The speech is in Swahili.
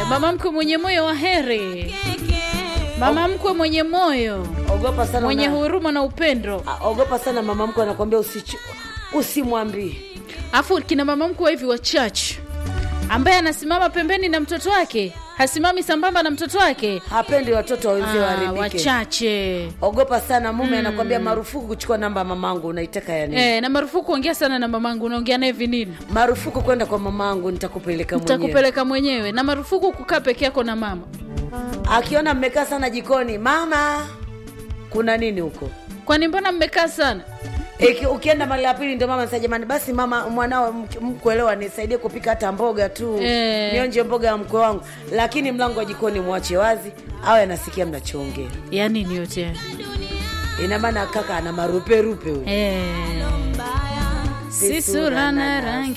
mama mkwe mwenye moyo wa heri, mama mkwe mwenye moyo Ogopa sana mwenye una- huruma na upendo. Ah, ogopa sana mama mkwe anakwambia usichu usimwambie. Afu kina mama mkwe hivi wachache, ambaye anasimama pembeni na mtoto wake, hasimami sambamba na mtoto wake. Hapendi watoto wenzie Ah, waharibike. wachache Ogopa sana mume anakwambia marufuku kuchukua namba ya mamangu, unaitaka ya nini? eh, na marufuku kuongea sana na mamangu. Unaongea naye vinini? Marufuku kwenda kwa mamangu, nitakupeleka mwenyewe. Nitakupeleka mwenyewe, na marufuku kukaa peke yako na mama. Akiona mmekaa sana jikoni, mama, kuna nini huko? Kwani mbona mmekaa sana? Iki, ukienda mara ya pili ndio mama sasa, jamani, basi mama, mwanao mk- mkuelewa, nisaidie kupika hata mboga tu Eh. nionje mboga ya mkwe wangu, lakini mlango wa jikoni mwache wazi, awe anasikia mnachoongea. Ya nini yote haya? Ina maana kaka ana maruperupe huyu. Eh. Si sura na rangi